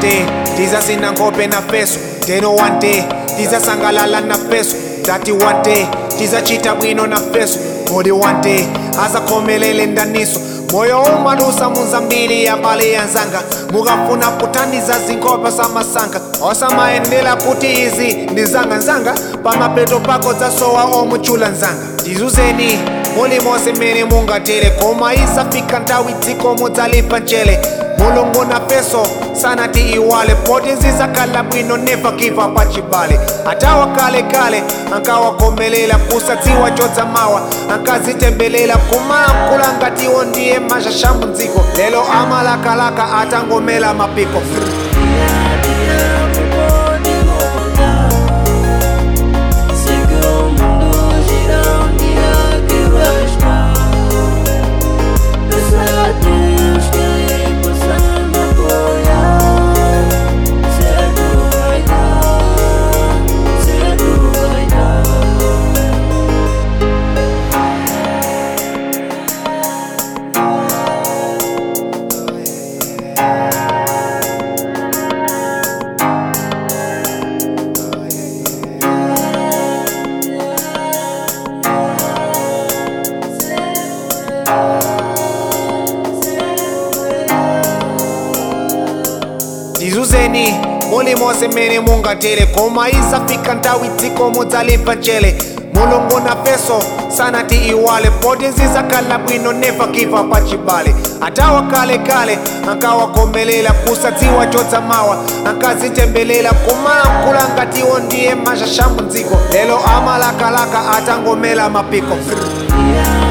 day tizasina nkhope na feso teno one day tizasangalala na feso tati one day tizachita bwino na feso kodi one day azakhomelele ndaniso moyo umalusa munzambiri ya bale yanzanga mukafuna kuthandiza zinkhope samasanka osamayenera kuti izi ndi zanganzanga pamapeto pako zasowa omuchula nzanga tizuzeni mulimonse mmene mungatere koma isafika nthawi dziko mudzalipa mchere mulungu na peso sanati iwale poti zizakhala bwino never give up pachibale atawa kalekale ankawakomelela kusadziwa chodzamawa ankazitembelela kumalankhula ngatiwo ndiye mashashamu dziko lero amalakalaka atangomela mapiko Sei que o mundo gira um dia que vais mal Peço a Deus que Ele possa me apoiar Certo vai dar, certo vai dar tizuzeni mulimonse mmene mungatere koma isafika nthawi dziko mudzalipa mchere mulungu na peso sanati iwale poti zizakhala bwino never give up pachibale atawa kalekale ankawakomelela kusadziwa chodzamawa ankazitembelela kumalankhula ngatiwo ndiye mashashamu dziko lero amalakalaka atangomela mapiko Yeah.